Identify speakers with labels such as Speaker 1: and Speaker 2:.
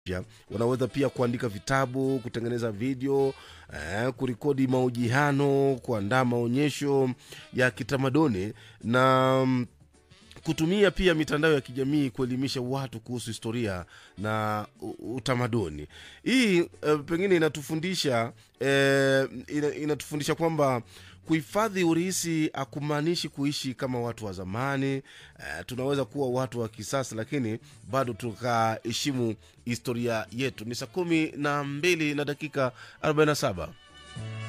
Speaker 1: pia wanaweza pia kuandika vitabu kutengeneza video eh, kurekodi mahojiano kuandaa maonyesho ya kitamaduni na mm, kutumia pia mitandao ya kijamii kuelimisha watu kuhusu historia na u- utamaduni hii eh, pengine inatufundisha eh, ina, inatufundisha kwamba kuhifadhi urisi akumaanishi kuishi kama watu wa zamani eh, tunaweza kuwa watu wa kisasa lakini bado tukaheshimu historia yetu ni saa kumi na mbili na dakika 47